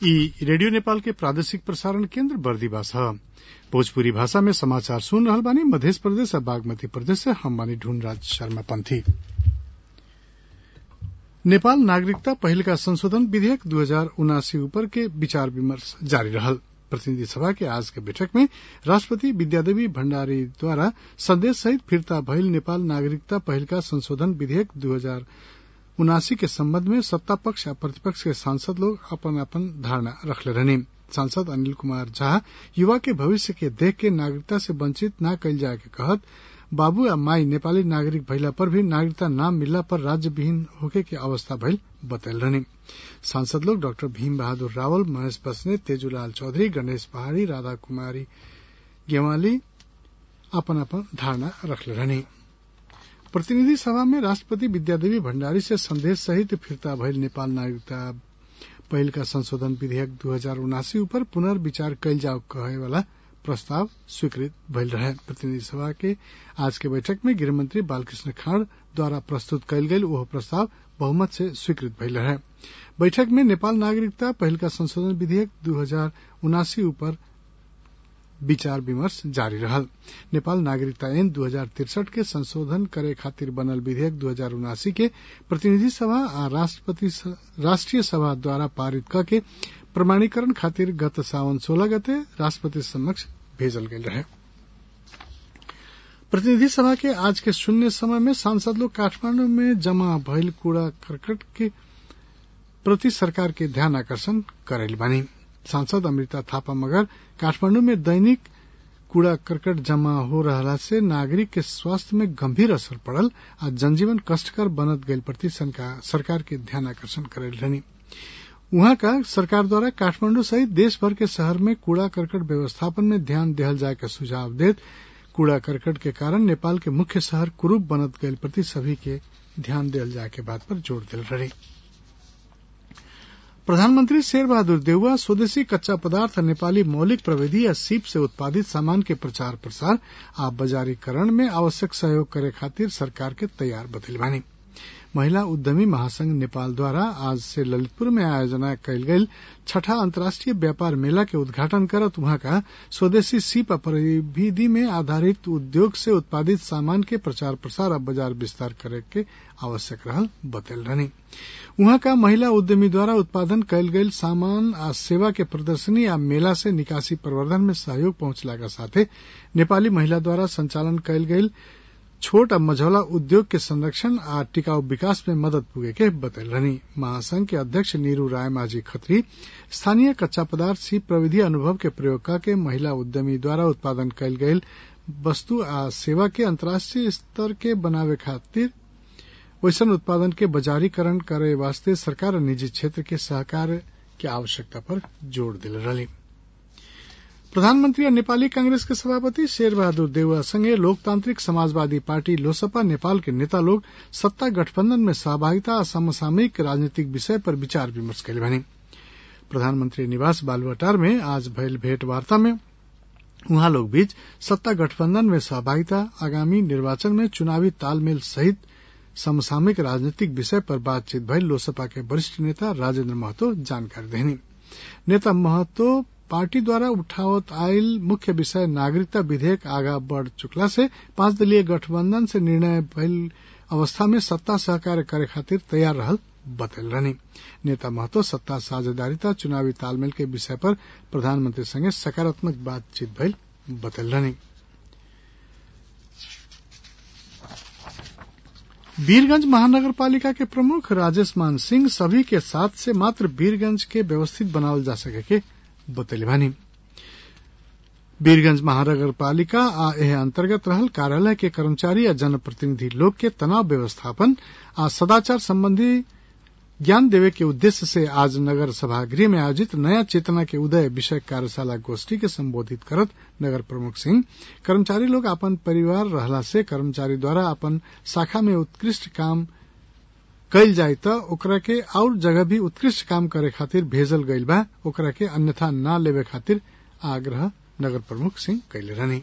ई रेडियो नेपाल के प्रादेशिक प्रसारण केन्द्र बर्दिवास ह भोजपुरी भाषा में समाचार सुन रहल बानी मध्य प्रदेश आ बागमती प्रदेश से हम बानी ढूंढराज शर्मा पंथी नेपाल नागरिकता पहिलका संशोधन विधेयक दू हजार उनासी ऊपर के विचार विमर्श जारी रहल प्रतिनिधि सभा के आज के बैठक में राष्ट्रपति विद्यादेवी भण्डारी द्वारा संदेश सहित फिर्ता भइल नेपाल नागरिकता पहिलका संशोधन विधेयक दू हजार उनासी के सम्बन्ध में सत्ता पक्ष आ प्रतिपक्ष के सांसद लोग अपन अपन धारणा रखले रहनी सांसद अनिल कुमार झा युवा के भविष्य के देख के नागरिकता से वंचित न कइल जाए के कहत बाबू आ माई नेपाली नागरिक भइला पर भी नागरिकता न मिलला पर राज्य विहीन होके के अवस्था भइल बतैल रहनी सांसद लोग डाक्टर भीम बहादुर रावल महेश बस्नेत तेजूलाल चौधरी गणेश पहाड़ी राधा कुमारी गेवाली अपन अपन धारणा रखले रहनी प्रतिनिधि सभा में राष्ट्रपति विद्यादेवी भण्डारी से संदेश सहित फिर्ता भइल नेपाल नागरिकता पहिलका संशोधन विधेयक दू हजार उनासी ऊपर पुनर्विचार कइल जाओ कहे वाला प्रस्ताव स्वीकृत भइल रहे प्रतिनिधि सभा के आज के बैठक में गृहमंत्री बालकृष्ण खाड़ द्वारा प्रस्तुत कयल गेल ओह प्रस्ताव बहुमत से स्वीकृत भइल रहे बैठक में नेपाल नागरिकता पहिलका संशोधन विधेयक दू हजार उनासी ऊपर विचार विमर्श जारी रहल नेपाल नागरिकता ऐन दू हजार तिरसठ के संशोधन करे खातिर बनल विधेयक दू हजार उनासी के प्रतिनिधि सभा आ राष्ट्रपति राष्ट्रीय सभा द्वारा पारित क के प्रमाणीकरण खातिर गत सावन सोलह गते राष्ट्रपति समक्ष भेजल गेल रहे प्रतिनिधि सभा के आज के शून्य समय में सांसद लोग काठमांडू में जमा भइल कूड़ा करकट के प्रति सरकार के ध्यान आकर्षण करेल बानी सांसद अमृता थापा मगर काठमांडू में दैनिक कूड़ा करकट जमा हो रहला से नागरिक के स्वास्थ्य में गंभीर असर पड़ल आ जनजीवन कष्टकर बनत गईल प्रति सरकार के ध्यान आकर्षण करेल रहनी उहाँ का सरकार द्वारा काठमांडू सहित देश भर के शहर में कूड़ा करकट व्यवस्थापन में ध्यान देहल जाए का सुझाव देत कूड़ा करकट के कारण नेपाल के मुख्य शहर कुरूप बनत गईल प्रति सभी के ध्यान देहल जाए के बात पर जोर दिल रही प्रधानमंत्री शेर बहादुर देउवा स्वदेशी कच्चा पदार्थ नेपाली मौलिक प्रविधि या सीप से उत्पादित सामान के प्रचार प्रसार आ बाजारीकरण में आवश्यक सहयोग करे खातिर सरकार के तैयार बतैल बानी महिला उद्यमी महासंघ नेपाल द्वारा आज से ललितपुर में आयोजना कयल गेल छठा अंतर्राष्ट्रीय व्यापार मेला के उद्घाटन करत वहां का स्वदेशी सीप परिविधि में आधारित उद्योग से उत्पादित सामान के प्रचार प्रसार और बाजार विस्तार करे के आवश्यक रहल बतल रहनी वहां का महिला उद्यमी द्वारा उत्पादन कयल गेल सामान आ सेवा के प्रदर्शनी आ मेला से निकासी प्रवर्धन में सहयोग पहुंचला के साथे नेपाली महिला द्वारा संचालन कयल गेल छोट आ मझौला उद्योग के संरक्षण आ टिकाऊ विकास में मदद पुगे के बतल रहनी महासंघ के अध्यक्ष नीरू राय माझी खत्री स्थानीय कच्चा पदार्थ सी प्रविधि अनुभव के प्रयोग के महिला उद्यमी द्वारा उत्पादन कयल गेल वस्तु आ सेवा के अंतर्राष्ट्रीय स्तर के बनावे खातिर वैसन उत्पादन के बाजारीकरण करे वास्ते सरकार और निजी क्षेत्र के सहकार के आवश्यकता पर जोर दिल रही प्रधानमंत्री और नेपाली कांग्रेस के सभापति शेर बहादुर देउवा संगे लोकतांत्रिक समाजवादी पार्टी लोसपा नेपाल के नेता लोग सत्ता गठबंधन में सहभागिता और समसामयिक राजनीतिक विषय पर विचार विमर्श कैले बनी प्रधानमंत्री निवास बालुवाटार में आज भयल भेंट वार्ता में उहाँ लोग बीच सत्ता गठबंधन में सहभागिता आगामी निर्वाचन में चुनावी तालमेल सहित समसामयिक राजनीतिक विषय पर बातचीत भइल लोसपा के वरिष्ठ नेता राजेन्द्र महतो जानकारी देनी नेता महतो पार्टी द्वारा उठावत आयल मुख्य विषय नागरिकता विधेयक आगा बढ़ चुकला से पांच दलीय गठबंधन से निर्णय भइल अवस्था में सत्ता सहकार्य करे खातिर तैयार रहल बतल रहनी नेता महतो सत्ता साझेदारिता चुनावी तालमेल के विषय पर प्रधानमंत्री संगे सकारात्मक बातचीत भइल बतल रहनी वीरगंज महानगर पालिका के प्रमुख राजेश मान सिंह सभी के साथ से मात्र वीरगंज के व्यवस्थित बनावल जा सके के बतैले बानी वीरगंज महानगर पालिका आ एह अंतर्गत रहल कार्यालय के कर्मचारी आ जनप्रतिनिधि लोग के तनाव व्यवस्थापन आ सदाचार संबंधी ज्ञान देवे के उद्देश्य से आज नगर सभागृह में आयोजित नया चेतना के उदय विषय कार्यशाला गोष्ठी के संबोधित करत नगर प्रमुख सिंह कर्मचारी लोग अपन परिवार रहला से कर्मचारी द्वारा अपन शाखा में उत्कृष्ट काम कइल जाय त ओकरा के और जगह भी उत्कृष्ट काम करे खातिर भेजल गइल बा ओकरा के अन्यथा न लेवे खातिर आग्रह नगर प्रमुख सिंह कैले रहनी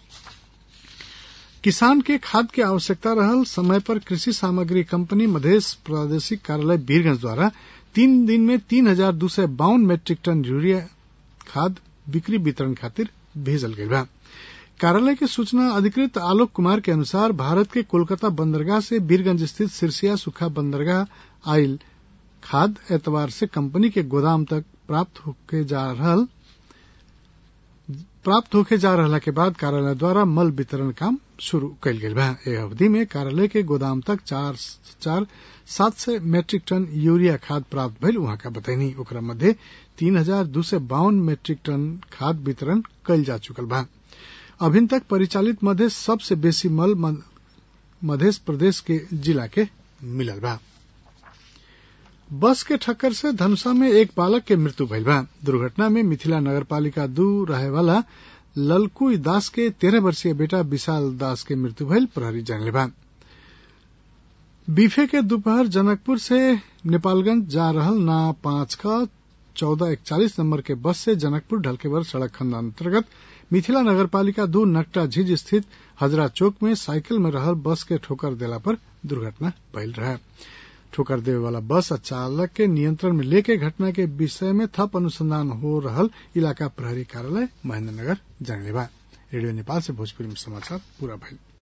किसान के खाद के आवश्यकता रहल समय पर कृषि सामग्री कंपनी मधेश प्रादेशिक कार्यालय वीरगंज द्वारा तीन दिन में तीन हजार दू सय बावन मेट्रिक टन यूरिया खाद बिक्री वितरण खातिर भेजल गई बा कार्यालय के सूचना अधिकृत आलोक कुमार के अनुसार भारत के कोलकाता बंदरगाह से बीरगंज स्थित सिरसिया सुखा बंदरगाह आयल खाद एतवार से कंपनी के गोदाम तक प्राप्त होके जा रहल प्राप्त होके जा रहला के बाद कार्यालय द्वारा मल वितरण काम शुरू कयल गेल बा एह अवधि में कार्यालय के गोदाम तक चार चार सात सय मेट्रिक टन यूरिया खाद प्राप्त भइल उहाँ का बतैनी ओकरा मध्य तीन हजार दू सय बावन मेट्रिक टन खाद वितरण कयल जा चुकल बा अभिन तक परिचालित मध्य सबसे बेसी मल मध्य प्रदेश के जिला के मिलल बा बस के ठक्कर से धनुषा में एक बालक के मृत्यु भइल बा दुर्घटना में मिथिला नगरपालिका दू रहे वाला ललकू दास के तेरह वर्षीय बेटा विशाल दास के मृत्यु भइल प्रहरी जानले बा बीफे के दोपहर जनकपुर से नेपालगंज जा रहल ना पांच का चौदह इकचालीस नंबर के बस से जनकपुर ढलकेवर सड़क खंड अंतर्गत मिथिला नगरपालिका दू नकटा झीज स्थित हजरा चौक में साइकिल में रहल बस के ठोकर देला पर दुर्घटना भइल रहे ठोकर देवे वाला बस चालक के नियंत्रण में लेके घटना के विषय में थप अनुसंधान हो रहल इलाका प्रहरी कार्यालय महेंद्रनगर जानले बा रेडियो नेपाल से भोजपुरी में समाचार पूरा भइल